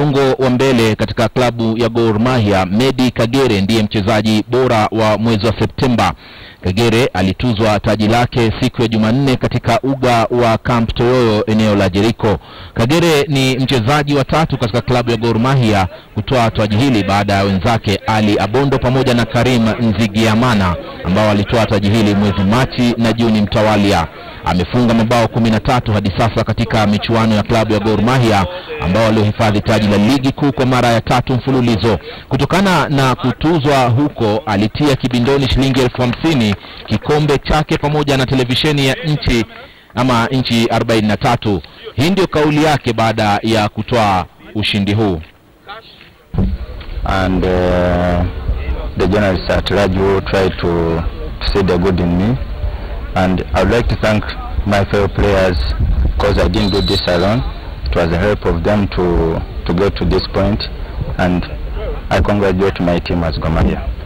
mlolongo wa mbele katika klabu ya Gor Mahia, Medi Kagere ndiye mchezaji bora wa mwezi wa Septemba. Kagere alituzwa taji lake siku ya Jumanne katika uga wa Camp Toyoyo eneo la Jericho. Kagere ni mchezaji wa tatu katika klabu ya Gor Mahia kutoa taji hili baada ya wenzake Ali Abondo pamoja na Karim Nzigiamana ambao walitoa taji hili mwezi Machi na Juni mtawalia. Amefunga mabao kumi na tatu hadi sasa katika michuano ya klabu ya Gor Mahia ambao waliohifadhi taji la ligi kuu kwa mara ya tatu mfululizo. Kutokana na kutuzwa huko, alitia kibindoni shilingi elfu hamsini kikombe chake pamoja na televisheni ya nchi ama nchi 43. Hii ndio kauli yake baada ya kutoa ushindi huu. and uh, the journalists at large who try to, to see the good in me. And I would like to thank my fellow players because I didn't do this alone. It was the help of them to, to get to this point and I congratulate my team as Gor Mahia.